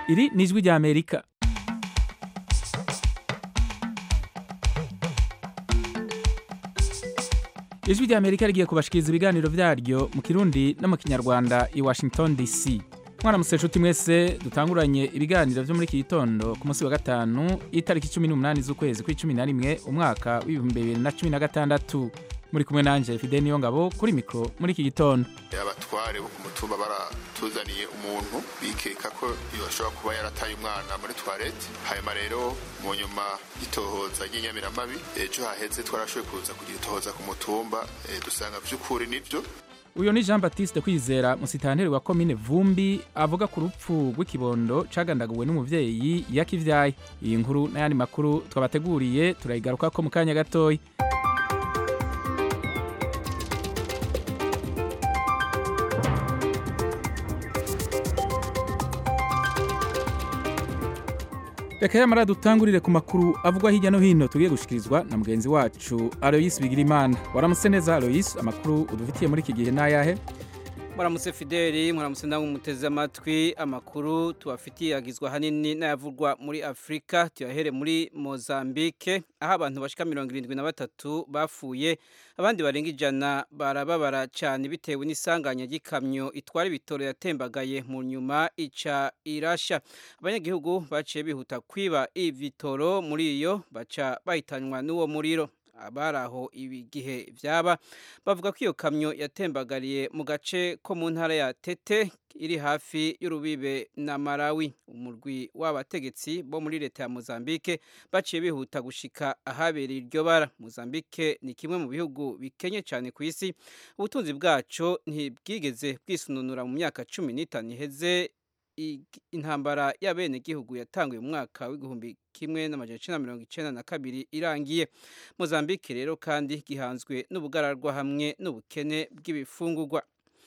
iri ni ijwi rya amerika ijwi rya amerika rigiye kubashikiriza ibiganiro vyaryo mu kirundi no mu kinyarwanda i washington dc mwaramutse nshuti mwese dutanguranye ibiganiro vyo muri iki gitondo ku munsi wa gatanu itariki cumi n'umunani z'ukwezi kw'icumi na rimwe umwaka w'ibihumbi bibiri na cumi na gatandatu muri kumwe nanje fide niyo ngabo kuri mikro muri iki gitondo abatware bo ku mutumba baratuzaniye umuntu bikeka ko yoshobora kuba yarataye umwana muri toilette hanyuma rero mu nyuma y'itohoza ry'inyamiramabi ejo haheze twarashoboye kuza kugira itohoza ku mutumba eh, dusanga vy'ukuri nivyo uyu ni jean baptiste kwizera musitanteri wa komine vumbi avuga ku rupfu rw'ikibondo cagandaguwe n'umuvyeyi yakivyaye iyi nkuru n'ayandi makuru twabateguriye turayigarukako mu kanya gatoya reka yamara dutangurire ku makuru avugwa hirya no hino tugiye gushikirizwa na mugenzi wacu aloyisi bigirimana waramutse neza aloyisi amakuru udufitiye muri iki gihe n'ayahe Muramutse Fideli, muramutse namwe muteze amatwi amakuru tubafitiye agizwa hanini n'ayavugwa muri Afrika tuyahere muri Mozambique aho abantu bashika mirongo irindwi na batatu bapfuye abandi barenga ijana barababara cyane bitewe n'isanganya ry'ikamyo itwara ibitoro yatembagaye mu nyuma ica irasha abanyagihugu baciye bihuta kwiba ibitoro muri iyo baca bahitanwa n'uwo muriro abari aho igihe byaba bavuga ko iyo kamyo yatembagariye mu gace ko mu ntara ya tete iri hafi y'urubibe na Malawi umurwi w'abategetsi bo muri leta ya Mozambique baciye bihuta gushika ahabereye iryo bara Mozambique ni kimwe mu bihugu bikenye cyane ku isi ubutunzi bwaco ntibwigeze bwisununura mu myaka cumi n'itanu iheze intambara y'abenegihugu yatanguye mu mwaka w'igihumbi kimwe n'amajana icenda mirongo icenda na kabiri irangiye Mozambique rero kandi gihanzwe n'ubugararwa hamwe n'ubukene bw'ibifungurwa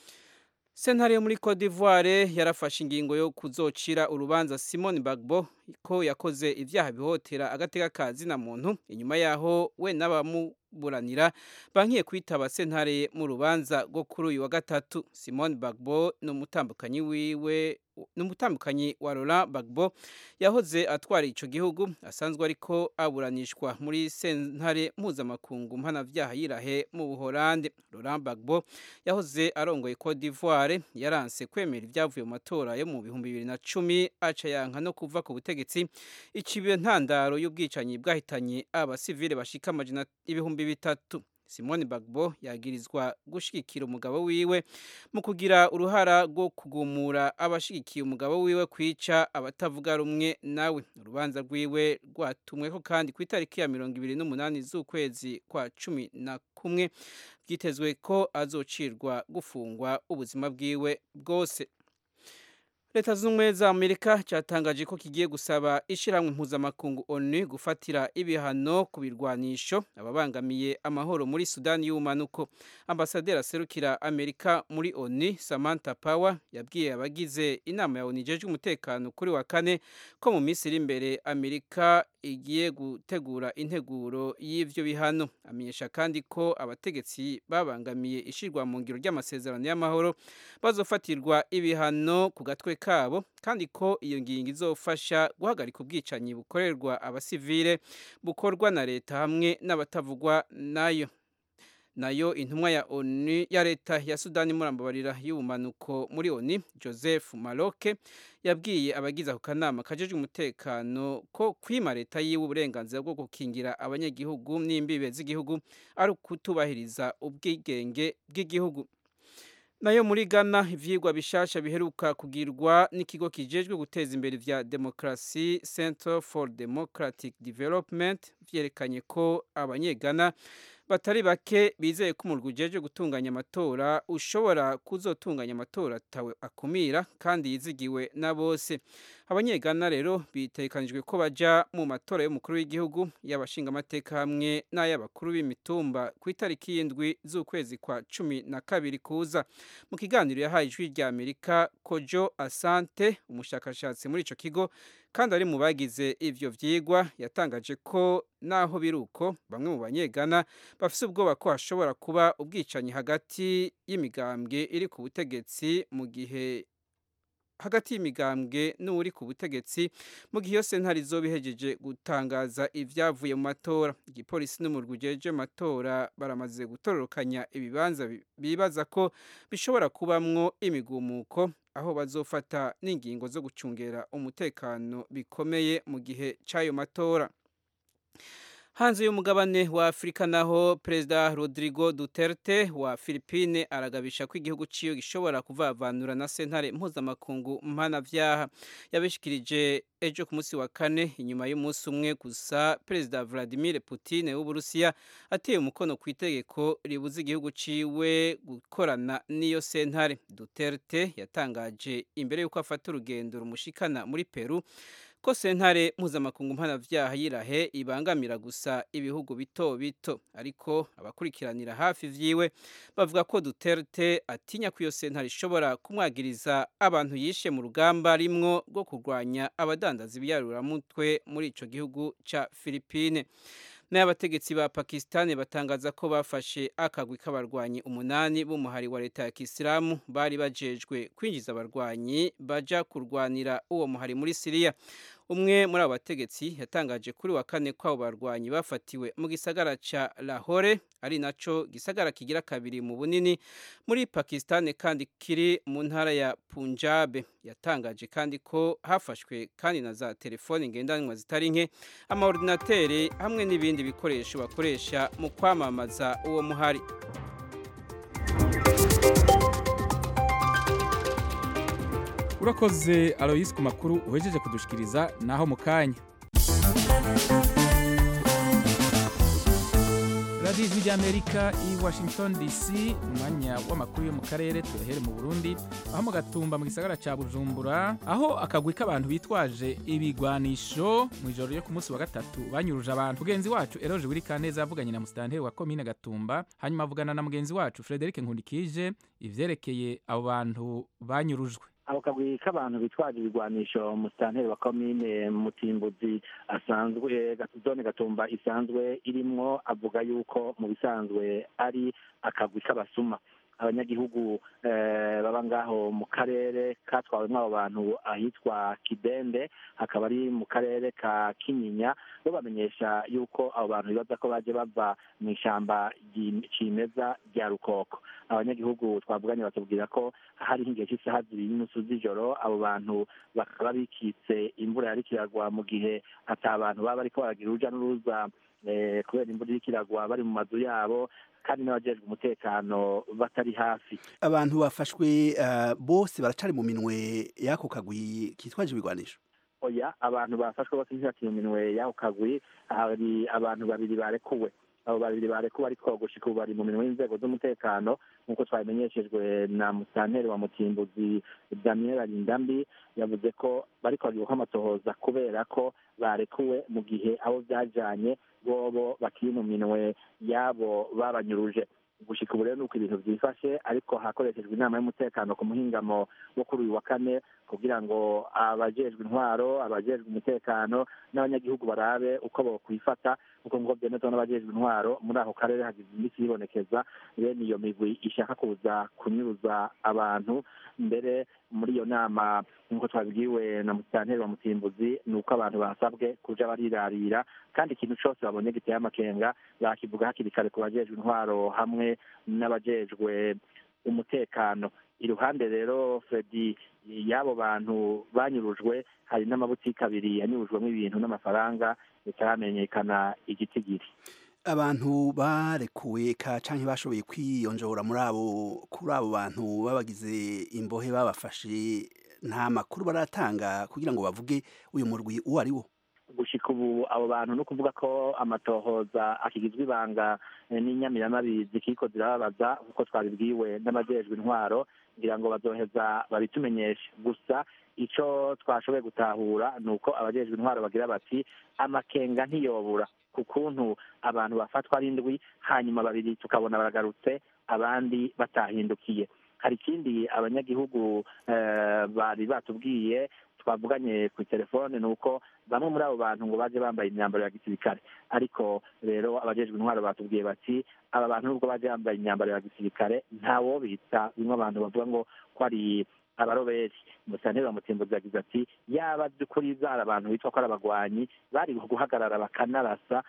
sentare yo muri Cote d'Ivoire yarafashe ingingo yo kuzocira urubanza Simone Bagbo ko yakoze ivyaha bihotera agateka ka zina muntu inyuma yaho we n'abamuburanira bankiye kwitaba sentare mu rubanza rwo kuri uyu wa gatatu Simone Bagbo ni umutambukanyi wiwe n'umutambukanyi wa Laurent Gbagbo yahoze atwara ico gihugu asanzwe ariko aburanishwa muri sentare mpuzamakungu mpanavyaha yirahe mu Buholande Laurent Gbagbo yahoze arongoye Cote d'Ivoire yaranse kwemera ibyavuye mu matora yo mu bihumbi bibiri na cumi aca yanka no kuva ku butegetsi icibiye ntandaro y'ubwicanyi bwahitanye abasivile bashika amajana ibihumbi bitatu Simone Bagbo yagirizwa gushigikira umugabo wiwe mu kugira uruhara rwo kugumura abashigikiye umugabo wiwe kwica abatavuga rumwe nawe urubanza rwiwe rwatumweko kandi ku itariki ya mirongo ibiri n'umunani z'ukwezi kwa cumi na kumwe byitezwe ko azocirwa gufungwa ubuzima bwiwe bwose leta z'ubumwe za amerika cyatangaje ko kigiye gusaba ishyirahamwe mpuzamakungu onu gufatira ibihano ku birwanisho ababangamiye amahoro muri sudani y'ubumanuko ambasaderi aserukira amerika muri onu samantha power yabwiye abagize inama ya onu ijejwe umutekano kuri wa kane ko mu minsi iri imbere amerika igiye gutegura integuro y'ivyo bihano amenyesha kandi ko abategetsi babangamiye ishirwa mu ngiro ry'amasezerano y'amahoro bazofatirwa ibihano ku gatwe kabo kandi ko iyo ngingo izofasha guhagarika ubwicanyi bukorerwa abasivile bukorwa na leta hamwe n'abatavugwa nayo nayo intumwa ya ONU ya leta ya Sudani murambabarira y'ubumanuko muri ONU Joseph Maroke yabwiye abagize ako kanama kajeje umutekano ko kwima leta yiwe uburenganzira bwo gukingira abanyagihugu n'imbibe z'igihugu ari ukutubahiriza ubwigenge bw'igihugu nayo muri Ghana ivyigwa bishasha biheruka kugirwa n'ikigo kijejwe guteza imbere vya demokrasi Center for Democratic Development vyerekanye ko abanyegana batari bake bizeye ko umurwi ujeje gutunganya amatora ushobora kuzotunganya amatora atawe akumira kandi yizigiwe na bose abanyegana rero bitekanijwe ko baja mu matora y'umukuru w'igihugu y'abashingamateka hamwe n'ay'abakuru b'imitumba ku itariki y'indwi z'ukwezi kwa cumi na kabiri kuza mu kiganiro yahaye ijwi rya amerika kojo asante umushakashatsi muri ico kigo kandi ari mu bagize ivyo vyigwa yatangaje ko naho biruko bamwe mu banyegana bafise ubwoba ko hashobora kuba ubwicanyi hagati y'imigambwe iri ku butegetsi mu gihe hagati y'imigambwe n'uri ku butegetsi mu gihe iyo sentare izoba ihejeje gutangaza ibyavuye mu matora igipolisi n'umurwi ujeje amatora baramaze gutororokanya ibibanza bibaza ko bishobora kubamwo imigumuko aho bazofata n'ingingo zo gucungera umutekano bikomeye mu gihe cy'ayo matora hanze y'umugabane wa afurika naho perezida rodrigo duterte wa philippine aragabisha ko igihugu ciwe gishobora kuvavanura na sentare mpuzamakungu mpanavyaha yabishikirije ejo ku munsi wa kane inyuma y'umunsi umwe gusa perezida vladimir putin w'uburusiya ateye umukono ku itegeko ribuza igihugu ciwe gukorana n'iyo sentare duterte yatangaje imbere y'uko afata urugendo rumushikana muri peru ko sentare mpuzamakungu mpanavyaha yirahe ibangamira gusa ibihugu bito bito ariko abakurikiranira hafi vyiwe bavuga ko Duterte atinya ko iyo sentare ishobora kumwagiriza abantu yishe mu rugamba rimwo rwo kurwanya abadandaza ibiyaruramutwe muri ico gihugu ca Philippine n'abategetsi ba Pakistan batangaza ko bafashe akagwi k'abarwanyi umunani b'umuhari wa leta ya Kisilamu bari bajejwe kwinjiza abarwanyi baja kurwanira uwo muhari muri Syria umwe muri abo bategetsi yatangaje kuri wa kane ko abo barwanyi bafatiwe mu gisagara ca Lahore ari naco gisagara kigira kabiri mu bunini muri Pakistan kandi kiri mu ntara ya Punjab yatangaje kandi ko hafashwe kandi na za telefoni ngendanwa zitari nke amaordinateri hamwe n'ibindi bikoresho bakoresha mu kwamamaza uwo muhari urakoze aloyisi ku makuru uhejeje kudushikiriza naho mu kanya radiyo ijwi ry'amerika i washington dc umwanya w'amakuru yo mu karere tuyahere mu burundi aho mu gatumba mu gisagara ca bujumbura aho akagwi k'abantu bitwaje ibigwanisho mu ijoro ryo ku munsi wa gatatu banyuruje abantu mugenzi wacu eroje wiri kaneza yavuganye na musitanteri wa komine gatumba hanyuma avugana na mugenzi wacu frederic nkundikije ivyerekeye abo bantu banyurujwe ako kagwi k'abantu bitwaje ibigwanisho musitanteri wa komine mutimbuzi asanzwe zone gatumba isanzwe irimwo avuga yuko mu bisanzwe ari akagwi k'abasuma abanyagihugu baba ngaho mu karere katwawemo abo bantu ahitwa kidende hakaba ari mu karere ka kinyinya bo bamenyesha yuko abo bantu bibaza ko baje bava mu ishyamba cimeza rya rukoko abanyagihugu twavuganye batubwira ko hari nk'igihe cy'isaha zibiri n'inusu z'ijoro abo bantu bakaba bikitse imvura yari kiragwa mu gihe ata abantu baba bariko baragira uruja n'uruza kubera imvura iri kiragwa bari mu mazu yabo kandi n'abajejwe umutekano batari hafi abantu bafashwe bose baracari mu minwe y'ako kagwi kitwaje ibigwanisho oya abantu bafashwe bose ntibakiri mu minwe y'ako kagwi hari abantu babiri barekuwe abo babiri barekuwe ariko gushika ubu bari mu minwe y'inzego z'umutekano nk'uko twabimenyeshejwe na musitanteri wa mutimbuzi daniel arindambi yavuze ko bariko bagiye amatohoza kubera ko barekuwe mu gihe abo byajanye bobo bakiri mu minwe y'abo babanyuruje gushika ubu rero nuko ibintu byifashe ariko hakoreshejwe inama y'umutekano ku muhingamo wo kuri uyu wa kane kugira ngo abajejwe intwaro abajejwe umutekano n'abanyagihugu barabe uko bokwifata kuko ngo byemezwa n'abajejwe intwaro muri ako karere hagize iminsi yibonekeza bene iyo migwi ishaka kuza kunyuruza abantu mbere muri iyo nama nk'uko twabibwiwe na musitanteri wa mutimbuzi ni uko abantu basabwe kuja barirarira kandi ikintu cose babonye giteye amakenga bakivuga hakiri kare ku bajejwe intwaro hamwe n'abajejwe umutekano iruhande rero fredi y'abo bantu banyurujwe hari n'amabutiki abiri yanyurujwemo ibintu n'amafaranga bitaramenyekana igitigiri abantu barekuwe ka canke bashoboye kwiyonjora muri abo kuri abo bantu babagize imbohe babafashe nta makuru baratanga kugira ngo bavuge uyu murwi uwo ari wo gushika ubu abo bantu no kuvuga ko amatohoza akigizwe ibanga n'inyamiramabi zikiko zirababaza kuko twabibwiwe n'abajejwe intwaro ngira ngo bazoheza babitumenyeshe gusa ico twashoboye gutahura ni uko abajejwe intwaro bagira bati amakenga ntiyobura ku kuntu abantu bafatwa ari indwi hanyuma babiri tukabona baragarutse abandi batahindukiye hari ikindi abanyagihugu bari batubwiye twavuganye ku telefone ni uko bamwe muri abo bantu ngo baje bambaye imyambaro ya gisirikare ariko rero abajejwe intwaro batubwiye bati aba bantu nubwo baje bambaye imyambaro ya gisirikare ntawo bita bimwe abantu bavuga ngo ko ari abaroberi musanteri wa mutimbuzi yagize ati yaba by'ukuri zari abantu bitwa ko ari abagwanyi bari guhagarara bakanarasa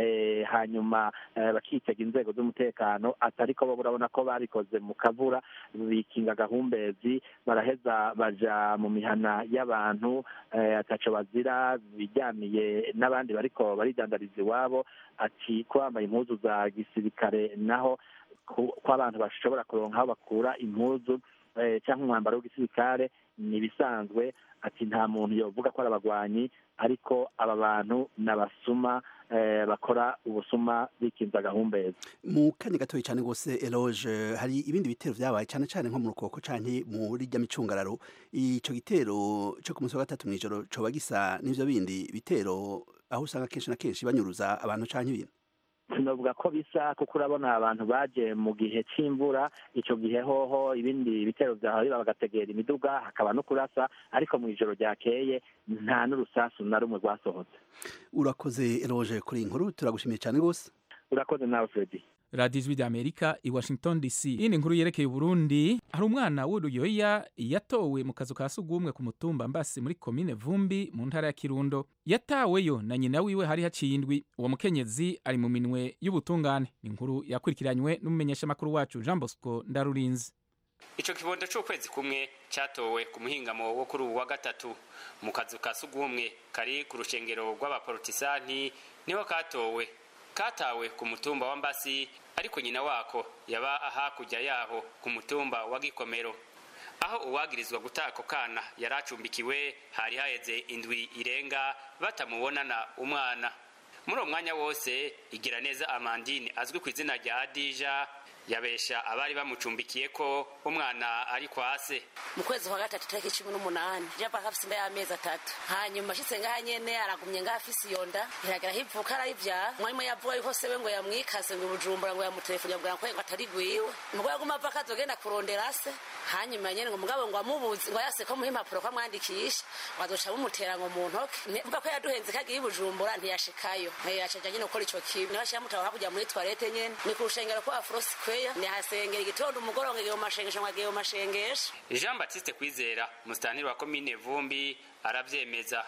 hanyuma bakitega inzego z'umutekano atariko bo urabona ko babikoze mu kavura bikinga agahumbezi baraheza baja mu mihana y'abantu ataco bazira bijyaniye n'abandi bariko baridandariza iwabo ati ko bambaye impuzu za gisirikare naho ko abantu bashobora kuronka aho bakura impuzu cyangwa umwambaro w'igisirikare ni ibisanzwe ati nta muntu yovuga ko ari abagwanyi ariko aba bantu ni abasuma bakora ubusuma bikinza agahumbezi mu kanya gatoya cyane rwose eloge hari ibindi bitero byabaye cyane cyane nko mu rukoko cyane muri rya micungararo icyo gitero cyo ku munsi wa gatatu mu ijoro coba gisa n'ibyo bindi bitero aho usanga kenshi na kenshi banyuruza abantu cyane ibintu sinavuga ko bisa kuko urabona abantu baje mu gihe cy'imvura icyo gihe hoho ibindi bitero byahora bagategera imiduga hakaba no kurasa ariko mu ijoro ryakeye nta n'urusasu na rumwe rwasohotse urakoze eroje kuri iyi nkuru turagushimiye cyane rwose urakoze nawe fredi radiyo ijwi ry'amerika i washington dc iyindi nkuru yerekeye uburundi hari umwana w'uruyoya yatowe mu kazu ka sugumwe ku mutumba mbasi muri komine vumbi mu ntara ya kirundo yataweyo na nyina wiwe hari haciye indwi uwo mukenyezi ari mu minwe y'ubutungane ni inkuru yakurikiranywe n'umumenyeshamakuru wacu jean bosco ndarurinzi ico kibondo c'ukwezi kumwe catowe ku muhingamo wo kuri uwu wa gatatu mu kazu ka sugumwe kari ku rushengero rw'abaporotisanti niho katowe katawe ku mutumba wa mbasi ariko nyina wako yaba hakurya yaho ku mutumba wa gikomero aho uwagirizwa guta ako kana yari acumbikiwe hari haheze indwi irenga batamubonana umwana muri uwo mwanya wose igira neza amandine azwi ku izina rya adija yabesha abari bamucumbikiye ko umwana ari kwa se mu kwezi kwa gatatu tariki cumi n'umunani japa afise inda y'amezi atatu hanyuma ashitse ngaha nyene aragumye ngaha afise iyo nda iragera aho ivuka arayivyara mwarimu yavuga yuko sewe ngo yamwikase ngo ibujumbura ngo yamutelefoni yabwira ko ngo atari gwiwe ngo yaguma ava akazogenda kurondera se hanyuma nyene ngo mugabo ngo amubuzi ngo yase ko muha impapuro ko amwandikisha ngo azoca bumutera ngo mu ntoke mva ko yaduhenze kagiye ibujumbura ntiyashikayo acaja nyene gukora ico kibi niho ashira mutaho hakurya muri toilette nyene ni ku rushengero kwa afrosi kweya nihasengera igitondo umugoroba ngo agiye mu mashengesho ngo agiye mu mashengesho jean batiste kwizera musitantiri wa komine vumbi aravyemeza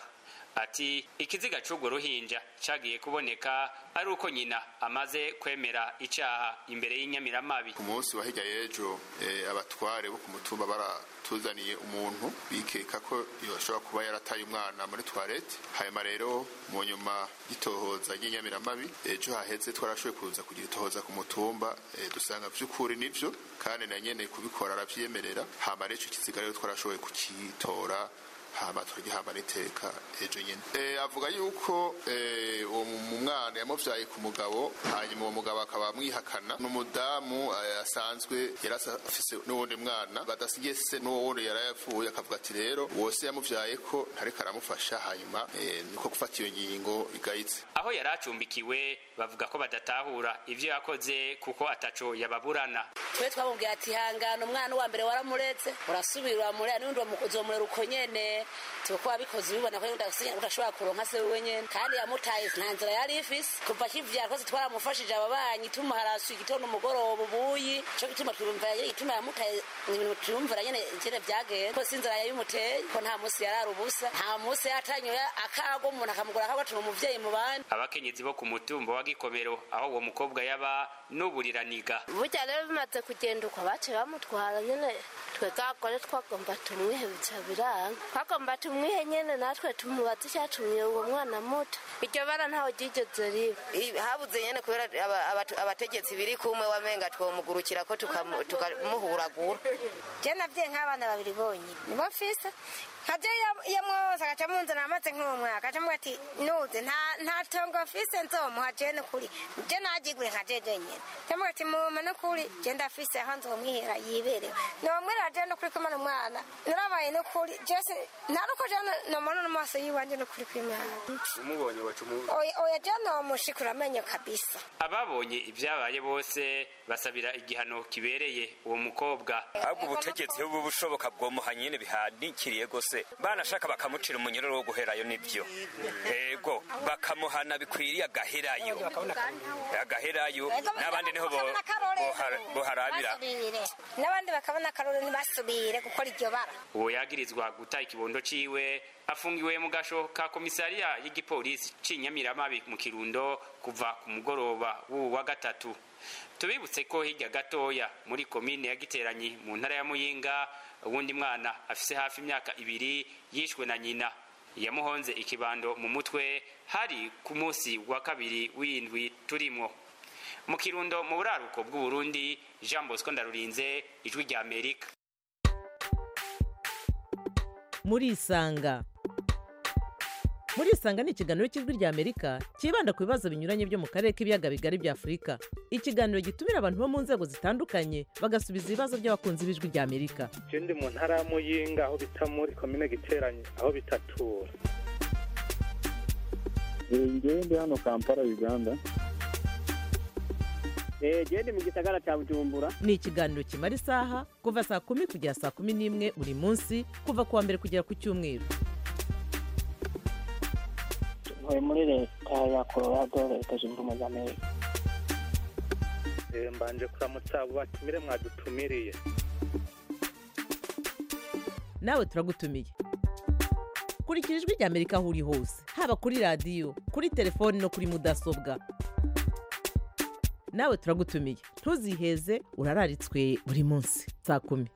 ati ikiziga c'urwo ruhinja cagiye kuboneka ari uko nyina amaze kwemera icaha imbere y'inyamiramabi ku munsi wa hirya y'ejo abatware bo ku mutumba baratuzaniye umuntu bikeka ko yoshobora kuba yarataye umwana muri toilette hanyuma rero mu nyuma y'itohoza ry'inyamiramabi ejo haheze twarashoboye kuza kugira itohoza ku mutumba dusanga vy'ukuri nivyo kandi na nyene kubikora aravyemerera hama rero ico kiziga rero twarashoboye kucitora hama turagihamba n'iteka ejo nyene e, avuga yuko e, uwo mwana yamuvyaye ku mugabo hanyuma uwo mugabo akaba amwihakana n'umudamu asanzwe yari afise n'uwundi mwana badasigiye se n'uwo wundi yari yapfuye akavuga ati rero uwo se yamuvyaye ko ntariko aramufasha hanyuma e, niko gufata iyo ngingo igayitse aho yari acumbikiwe bavuga ko badatahura ivyo yakoze kuko ataco yababurana twe twamubwira ati hangana umwana wa mbere waramuretse urasubira uramurera n'undi uzomurera uko nyene tuko wabikoze ubibona ko udashobora kuronka se wewe nyene kandi yamutaye nta nzira yari ifise kuva akivyara kose twaramufashije ababanyi tumuharasuye igitondo umugoroba ubuyi co gituma twumvira nyene igituma yamutaye ibintu twumvira nyene ingene vyagenze ko sinzira yabimuteye ko nta musi yarari ubusa nta musi yatanyoye akago umuntu akamugura akago atuma umuvyeyi mu bandi abakenyezi bo ku mutumba wa gikomero aho uwo mukobwa yaba n'uburiraniga burya rero bimaze kugenda uko baciye bamutwara nyene twe gakore twagomba tumwihe bica biranga twagomba tumwihe nyene natwe tumubaze icyatumye uwo mwana muto iryo bara ntaho ryigeze riba habuze nyene kubera abategetsi biri kumwe wamenga twomugurukira ko tukamuhuragura je navye nk'abana babiri bonyine nibo mfise nkaje yamwoza agaca munzana amaze nk'umwaka agaca muga ati nuze nta tongo mfise nzomuha je nukuri je najigure nka jeje nyene ndamuga ati muma nukuri je ndafise aho nzomwihera yiberewe nomwera je nukuri kumana umwana narabaye nukuri jese nta nuko jana namubona n'amaso y'iwanjye no kuri kw'imana umubonye wacu oya oya jana wamushikura amenyo kabisa ababonye ibyabaye bose basabira igihano kibereye uwo mukobwa ahubwo ubutegetsi bubu bushoboka bwomuha nyine bihanikiriye gose banashaka bakamucira umunyururu wo guherayo nibyo ego bakamuhana bikwiriye agaherayo agaherayo n'abandi niho bo- bohara- boharabira Basubire. n'abandi bakabona akarore ntibasubire gukora iryo bara uwo yagirizwa guta ikibondo ciwe afungiwe mu gasho ka komisariya y'igipolisi c'inyamiramabi mu kirundo kuva ku mugoroba w'uwu wa gatatu tubibutse ko hirya gatoya muri komine ya giteranyi mu ntara ya muyinga uwundi mwana afise hafi imyaka ibiri yishwe na nyina yamuhonze ikibando mu mutwe hari ku munsi wa kabiri w'indwi turimwo mu kirundo mu buraruko bw'uburundi jean bosco ndarurinze ijwi rya amerika murisanga murisanga ni ikiganiro cy'ijwi rya amerika cyibanda ku bibazo binyuranye byo mu karere k'ibiyaga bigari bya afurika ikiganiro gitumira abantu bo mu nzego zitandukanye bagasubiza ibibazo by'abakunzi b'ijwi rya amerika je ndi mu ntara ya muyinga aho bita muri komine giteranye aho bitatura ngewe ndi hano kampala uganda gende mu gisagara cya bujumbura ni ikiganiro kimara isaha kuva saa kumi kugera saa kumi n'imwe buri munsi kuva ku wa mbere kugera ku cyumweru ntuye muri leta ya colorado leta zunze ubumwe za amerika Eh, mbanje kuramutsa abo batumire mwadutumiriye nawe turagutumiye kurikira ijwi rya amerika aho uri hose haba kuri radiyo kuri telefoni no kuri mudasobwa nawe turagutumiye ntuziheze urararitswe buri munsi saa kumi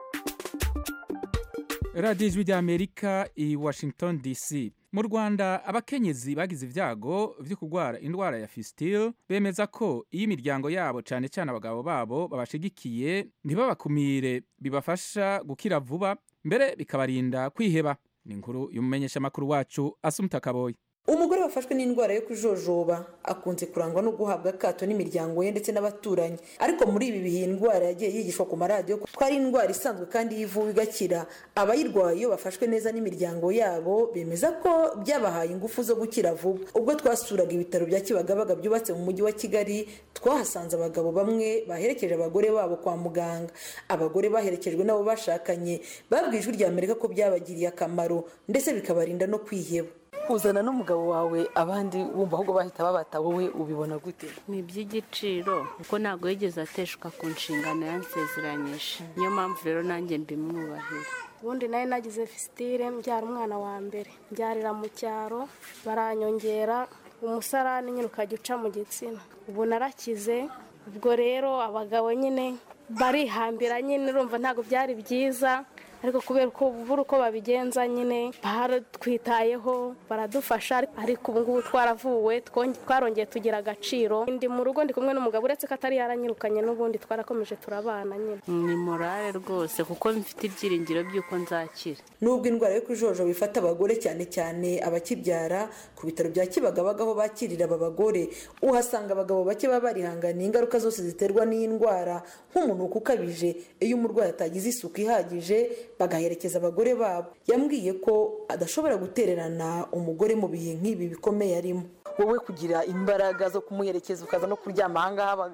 radiyo ijwi rya amerika i washington dc mu rwanda abakenyezi bagize ibyago byo kurwara indwara ya fisitile bemeza ko iyo imiryango yabo cyane cyane abagabo babo babashigikiye ntibabakumire bibafasha gukira vuba mbere bikabarinda kwiheba ni inkuru y'umumenyeshamakuru wacu asumuta kaboyi umugore wafashwe n'indwara yo kujojoba akunze kurangwa no guhabwa akato n'imiryango ye ndetse n'abaturanyi ariko muri ibi bihe iyi ndwara yagiye yigishwa ku maradiyo ko ari indwara isanzwe kandi yivuwe igakira abayirwaye iyo bafashwe neza n'imiryango yabo bemeza ko byabahaye ingufu zo gukira vuba ubwo twasuraga ibitaro bya kibagabaga byubatse mu mujyi wa kigali twahasanze abagabo bamwe baherekeje abagore babo kwa muganga abagore baherekejwe n'abo bashakanye babwiye ijwi rya amerika ko byabagiriye akamaro ndetse bikabarinda no kwiheba kuzana n'umugabo wawe abandi wumva ahubwo bahita babata wowe ubibona gute ni iby'igiciro kuko ntabwo yigeze ateshuka ku nshingano yansezeranyije niyo mpamvu rero nanjye mbimwubahira ubundi nari nagize fisitire mbyara umwana wa mbere mbyarira mu cyaro baranyongera umusarani nyine ukajya uca mu gitsina ubu narakize ubwo rero abagabo nyine barihambira nyine urumva ntabwo byari byiza ariko kubera uko buri uko babigenza nyine baratwitayeho baradufasha ariko ubu ngubu twaravuwe twarongeye tugira agaciro ndi mu rugo ndi kumwe n'umugabo uretse ko atari yaranyirukanye n'ubundi twarakomeje turabana nyine ni morale rwose kuko mfite ibyiringiro by'uko nzakira nubwo indwara yo kujojo bifata abagore cyane cyane abakibyara ku bitaro bya kibagabaga aho bakirira aba bagore uhasanga abagabo bake baba barihanganiye ingaruka zose ziterwa n'iyi ndwara nk'umunuko ukabije iyo umurwayi atagize isuku ihagije bagaherekeza abagore babo yambwiye ko adashobora gutererana umugore mu bihe nk'ibi bikomeye arimo wowe kugira imbaraga zo kumuherekeza ukaza no kuryama ahangaha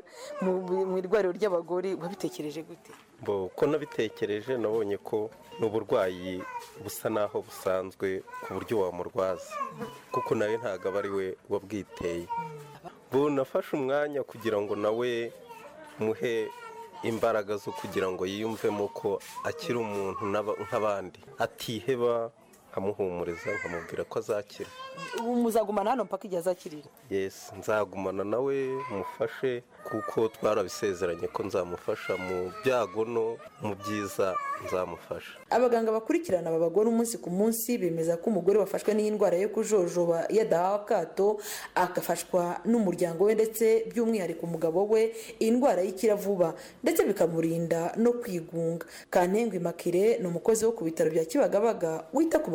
mu irwariro ry'abagore wabitekereje gute ko nabitekereje nabonye ko n'uburwayi busa naho busanzwe ku buryo wamurwaza kuko nawe ntabwo aba ari we wabwiteye bunafashe umwanya kugira ngo nawe muhe imbaraga zo kugira ngo yiyumvemo ko akiri umuntu nk'abandi atiheba nkamuhumuriza nkamubwira ko azakira ubu muzagumana hano mpaka igihe azakirira yesi nzagumana nawe mufashe kuko twarabisezeranye ko nzamufasha mu byago no mu byiza nzamufasha abaganga bakurikirana aba bagore umunsi ku munsi bemeza ko umugore wafashwe n'iyi ndwara yo kujojoba iyo adahawe akato agafashwa n'umuryango we ndetse by'umwihariko umugabo we iyi ndwara y'ikira vuba ndetse bikamurinda no kwigunga kantengwa imakire ni umukozi wo ku bitaro bya kibagabaga wita ku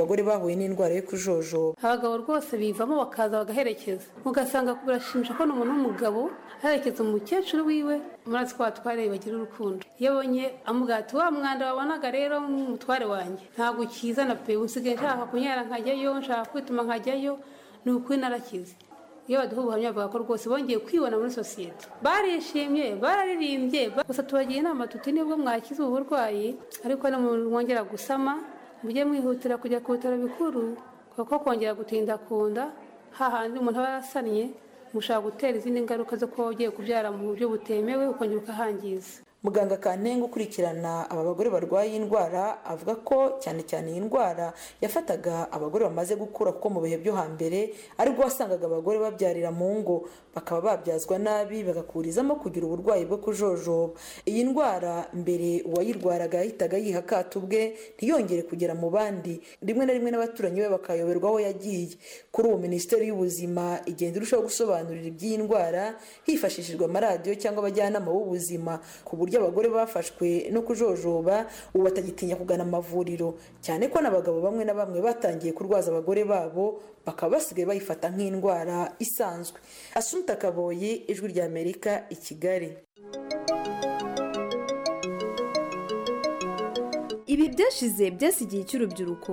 abagore bahuye n'indwara yo kujojoba abagabo rwose bivamo bakaza bagaherekeza ugasanga birashimisha ko umuntu w'umugabo aherekeza umukecuru wiwe murazi ko batware bagira urukundo iyo abonye amubwira ati wa mwanda wabonaga rero mutware wanjye ntabwo ukizana pe usigaye nshaka kunyara nkajyayo nshaka kwituma nkajyayo ni ukuri narakize iyo baduha ubuhamya bavuga ko rwose bongeye kwibona muri sosiyete barishimye bararirimbye gusa tubagira inama tuti nibwo mwakize ubu burwayi ariko mwongera gusama mujye mwihutira kujya ku bitaro bikuru kuko kongera gutinda ku nda hahandi umuntu aba yarasannye mushobora gutera izindi ngaruka zo kuba ugiye kubyara mu buryo butemewe ukongera ukahangiza muganga kantenga ukurikirana aba bagore barwaye iyi ndwara avuga ko cyane cyane iyi ndwara yafataga abagore bamaze gukura kuko mu bihe byo hambere aribwo wasangaga abagore babyarira mu ngo bakaba babyazwa nabi bagakurizamo kugira uburwayi bwo kujojoba iyi ndwara mbere uwayirwaraga yahitaga yiha akato ubwe ntiyongere kugera mu bandi rimwe na rimwe n'abaturanyi be bakayoberwa aho yagiye kuri ubu minisiteri y'ubuzima igenda irushaho gusobanurira iby'iyi ndwara hifashishijwe amaradiyo cyangwa abajyanama b'ubuzima ku buryo abagore bafashwe no kujojoba ubu batagitinya kugana amavuriro cyane ko n'abagabo bamwe na bamwe batangiye kurwaza abagore babo bakaba basigaye bayifata nk'indwara isanzwe asunta kaboyi ijwi ry'amerika i kigali ibi byashize byasigiye cy'urubyiruko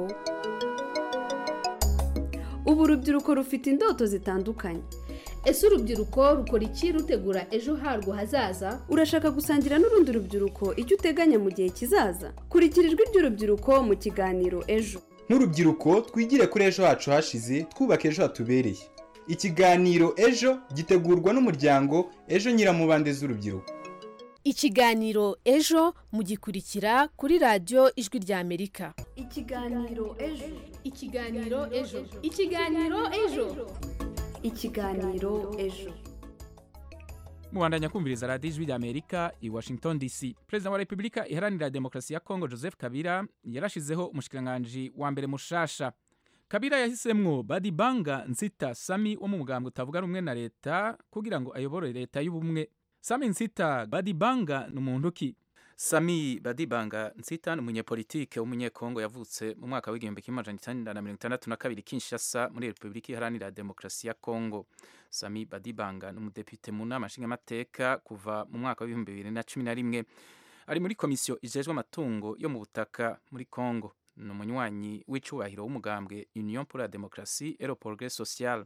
ubu urubyiruko rufite indoto zitandukanye ese urubyiruko rukora iki rutegura ejo harwo hazaza urashaka gusangira n'urundi rubyiruko icyo uteganya mu gihe kizaza kurikira ijwi ry'urubyiruko mu kiganiro ejo nk'urubyiruko twigire kuri ejo hacu hashize twubake ejo hatubereye ikiganiro ejo gitegurwa n'umuryango ejo nyiramubande z'urubyiruko ikiganiro ejo mugikurikira kuri radiyo ijwi ry'amerika ikiganiro ejo ikiganiro ejo ikiganiro ejo ikiganiro ejo mubandanya kumviriza radiyo ijwi ry'amerika i washington dc perezida wa repubulika iharanira demokarasi ya kongo joseph kabila yarashizeho umushikiranganji wa mbere mushasha kabila yahisemwo badibanga nsita sami wo mu mugambwe utavuga rumwe na leta kugira ngo ayobore leta y'ubumwe sami nsita badibanga ni umuntu ki sami badibanga nsita ni umunyepolitike w'umunyekongo yavutse mu mwaka w'igihumbi kimwe amajana icyenda na mirongo itandatu na kabiri kinshasa muri repubulika iharanira demokarasi ya kongo sami badibanga ni umudepite mu nama nshingamateka kuva mu mwaka w'ibihumbi bibiri na cumi na rimwe ari muri komisiyo ijejwe amatungo yo mu butaka muri kongo ni umunywanyi w'icyubahiro w'umugambwe union pour la démocratie et le progrès social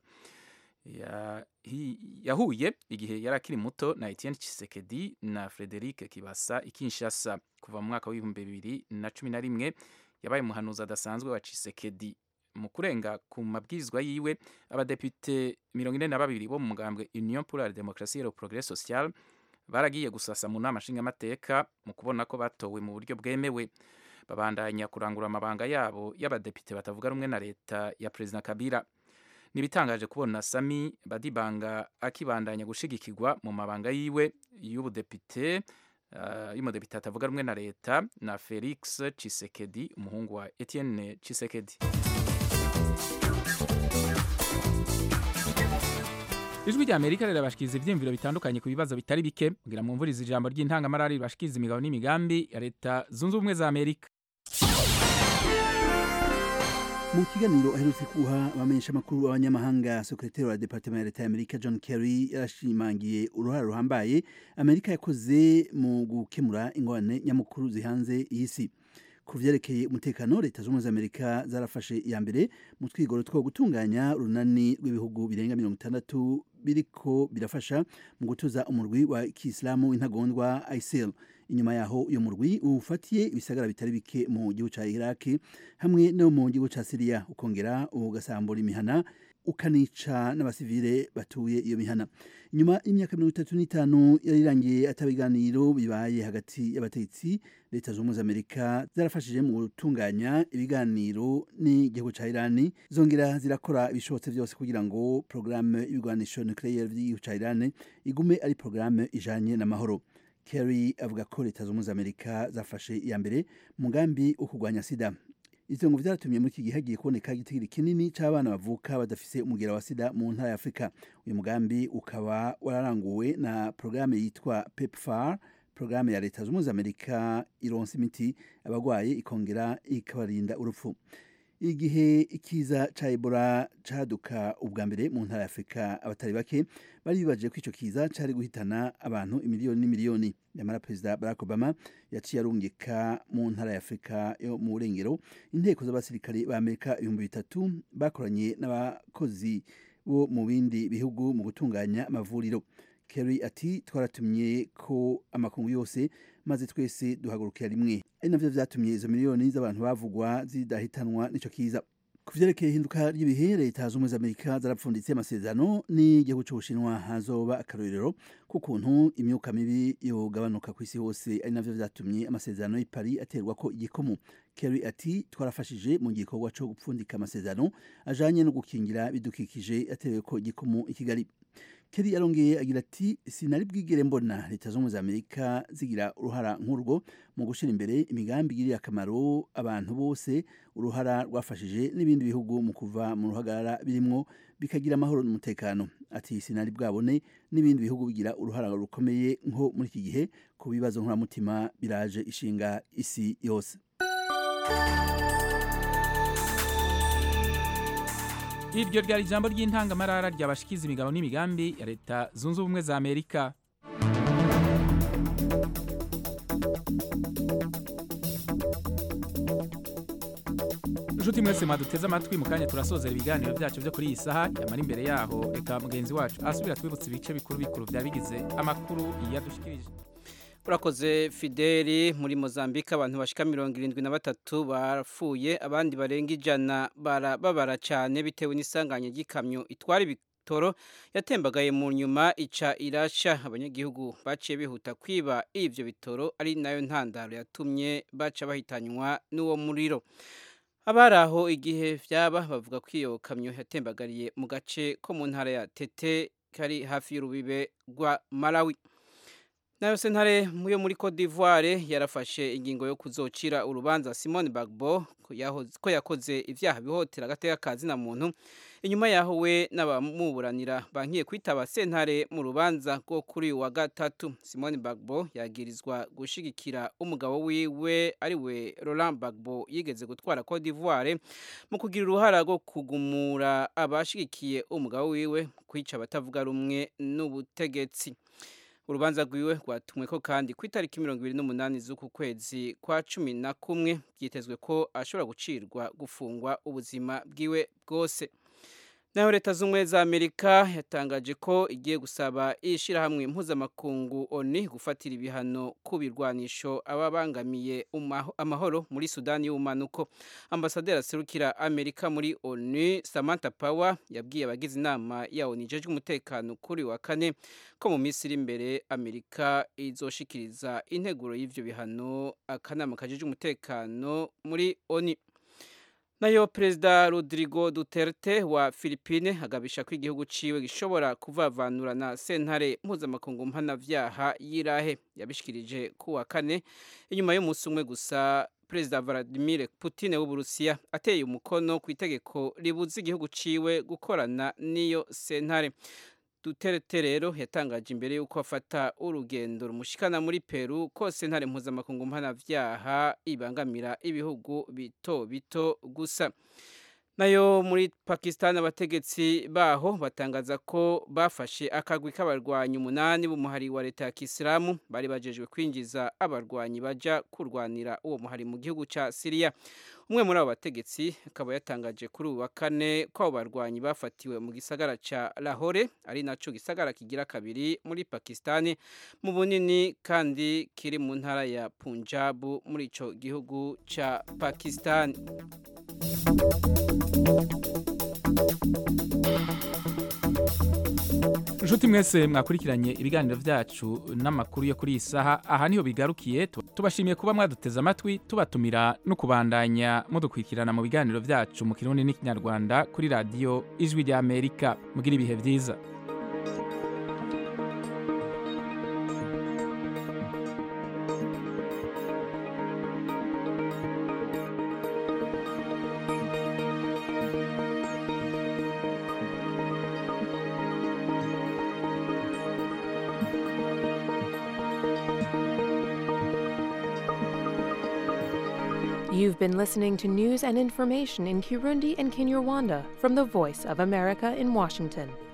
yahuye igihe yari akiri muto na Etienne Tshisekedi na Frederic Kibasa ikinshasa kuva mu mwaka w'ibihumbi bibiri na cumi na rimwe yabaye umuhanuzi adasanzwe wa Tshisekedi mu kurenga ku mabwirizwa yiwe abadepite mirongo ine na babiri bo mu mugambwe Union pour la démocratie et le progrès social baragiye gusasa mu nama nshingamateka mu kubona ko batowe mu buryo bwemewe babandanya kurangura amabanga yabo y'abadepite batavuga rumwe na leta ya perezida Kabila nibitangaje kubona Sami Badibanga akibandanya gushigikirwa mu mabanga yiwe y'ubudepite uh, y'umudepite atavuga rumwe na leta na Felix Tshisekedi umuhungu wa Etienne Tshisekedi ijwi rya amerika rirabashikiriza ibyiyumviro bitandukanye ku bibazo bitari bike kugira mu mvuriza ijambo ry'intangamara ribashikiriza imigabo n'imigambi ya leta zunze ubumwe za amerika mu kiganiro aherutse kuha abamenyesha amakuru b'abanyamahanga sekretari wa departement ya leta ya amerika john kerry yarashimangiye uruhare ruhambaye amerika yakoze mu gukemura ingorane nyamukuru zihanze iyi si ku vyerekeye umutekano leta z'ubumwe za amerika zarafashe iya mbere mu twigoro two gutunganya urunani rw'ibihugu birenga mirongo itandatu biriko birafasha mu gutuza umurwi wa kisilamu w'intagondwa isil inyuma yaho uyu murwi ufatiye ibisagara bitari bike mu gihugu ca iraki hamwe no mu gihugu ca siriya ukongera ugasambura imihana ukanica n'abasivile batuye iyo mihana nyuma y'imyaka mirongo itatu n'itanu yari irangiye atabiganiro bibaye hagati y'abategetsi leta z'ubumwe za amerika zarafashije mu gutunganya ibiganiro n'igihugu ca irani zongera zirakora ibishobotse byose kugira ngo porogaramu y'ibigwanisho nucleaire by'igihugu ca irani igume ari porogaramu ijanye n'amahoro kerry avuga ko leta z'ubumwe za amerika zafashe iya mbere umugambi wo kurwanya sida ivyo ngo vyaratumye muri iki gihe hagiye kuboneka igitigiri kinini c'abana bavuka badafise umugera wa sida mu ntara ya afurika uyu mugambi ukaba wararanguwe na porogaramu yitwa pepfar porogaramu ya leta z'ubumwe za amerika ironsa imiti abagwaye ikongera ikabarinda urupfu igihe ikiza ca ebola caduka ubwa mbere mu ntara ya afurika abatari bake bari bibaje ko ico kiza cari guhitana abantu imiliyoni n'imiliyoni nyamara perezida barack obama yaciye arungika mu ntara ya afurika yo mu burengero inteko z'abasirikare ba amerika ibihumbi bitatu bakoranye n'abakozi bo mu bindi bihugu mu gutunganya amavuriro kerry ati twaratumye ko amakungu yose maze twese duhagurukira rimwe ari navyo vyatumye izo miliyoni z'abantu bavugwa zidahitanwa n'ico kiza ku vyerekeye ihinduka ry'ibihe leta z'ubumwe za amerika zarapfunditse amasezerano n'igihugu c'ubushinwa hazoba akarorero k'ukuntu imyuka mibi yogabanuka ku isi hose ari navyo vyatumye amasezerano y'i paris aterwa ko igikomo kerry ati twarafashije mu gikorwa co gupfundika amasezerano ajanye no gukingira bidukikije yaterewe ko igikomo i kigali Kerry arongeye agira ati sinari bwigere mbona leta z'ubumwe za amerika zigira uruhara nk'urwo mu gushyira imbere imigambi igiriye akamaro abantu bose uruhara rwafashije n'ibindi bihugu mu kuva mu ruhagarara birimwo bikagira amahoro n'umutekano ati sinari bwabone n'ibindi bihugu bigira uruhara rukomeye nko muri iki gihe ku bibazo nkuramutima biraje ishinga isi yose iryo ryari ijambo ry'intangamarara ryabashikiza imigabo n'imigambi ya leta zunze ubumwe za amerika inshuti mwese mwaduteze amatwi mu kanya turasozera ibiganiro byacu byo kuri iyi saha yamara imbere yaho reka mugenzi wacu asubira twibutse ibice bikuru bikuru byari bigize amakuru yadushikirije urakoze fideli muri mozambique abantu bashika mirongo irindwi na batatu barapfuye abandi barenga ijana barababara cyane bitewe n'isanganya ry'ikamyo itwara ibitoro yatembagaye mu nyuma ica irasha abanyagihugu baciye bihuta kwiba ivyo bitoro ari nayo ntandaro yatumye baca bahitanywa n'uwo muriro abari aho igihe vyaba bavuga ko iyo kamyo yatembagariye mu gace ko mu ntara ya tete kari hafi y'urubibe rwa malawi nayo sentare yo muri Cote d'Ivoire yarafashe ingingo yo kuzocira urubanza Simone Bagbo ko yakoze ivyaha bihotera agateka kazi na muntu inyuma yaho we n'abamuburanira bankiye kwitaba sentare mu rubanza rwo kuri wa gatatu Simone Bagbo yagirizwa gushigikira umugabo wiwe ari we Laurent Bagbo yigeze gutwara Cote d'Ivoire mu kugira uruhara rwo kugumura abashigikiye umugabo wiwe kwica abatavuga rumwe n'ubutegetsi urubanza rwiwe rwatumwe ko kandi ku itariki mirongo ibiri n'umunani z'uku kwezi kwa cumi na kumwe byitezwe ko ashobora gucirwa gufungwa ubuzima bwiwe bwose naho leta z'ubumwe za amerika yatangaje ko igiye gusaba ishyirahamwe mpuzamakungu oni gufatira ibihano ku birwanisho ababangamiye amahoro muri sudani y'ubumanuko ambasaderi aserukira amerika muri oni samantha power yabwiye abagize inama ya oni ijejwe umutekano kuri wa kane ko mu minsi iri imbere amerika izoshikiriza integuro y'ivyo bihano akanama kajejwe umutekano muri oni nayo perezida rodrigo duterte wa philippine agabisha ko igihugu ciwe gishobora kuvavanura na sentare mpuzamakungu mpanavyaha y'irahe yabishikirije ku wa kane inyuma y'umunsi umwe gusa perezida vladimir putin w'uburusiya ateye umukono ku itegeko ribuza igihugu ciwe gukorana n'iyo sentare Duterte rero yatangaje imbere y'uko afata urugendo rumushikana muri Peru ko sentare mpuzamakungu mpanavyaha ibangamira ibihugu bito bito gusa nayo muri Pakistan abategetsi baho batangaza ko bafashe akagwi k'abarwanyi umunani b'umuhari wa leta ya Kisilamu bari bajejwe kwinjiza abarwanyi baja kurwanira uwo muhari mu gihugu ca Syria umwe muri abo bategetsi akaba yatangaje kuri ubu wa kane ko abo barwanyi bafatiwe mu gisagara ca Lahore ari naco gisagara kigira kabiri muri Pakistan mu bunini kandi kiri mu ntara ya Punjab muri ico gihugu ca Pakistan inshuti mwese mwakurikiranye ibiganiro byacu n'amakuru yo kuri iyi saha aha niho bigarukiye tubashimiye kuba mwaduteze amatwi tubatumira no kubandanya mudukurikirana mu biganiro byacu mu kirundi n'ikinyarwanda kuri radiyo ijwi rya amerika mugira ibihe byiza You've been listening to news and information in Kirundi and Kinyarwanda from the Voice of America in Washington.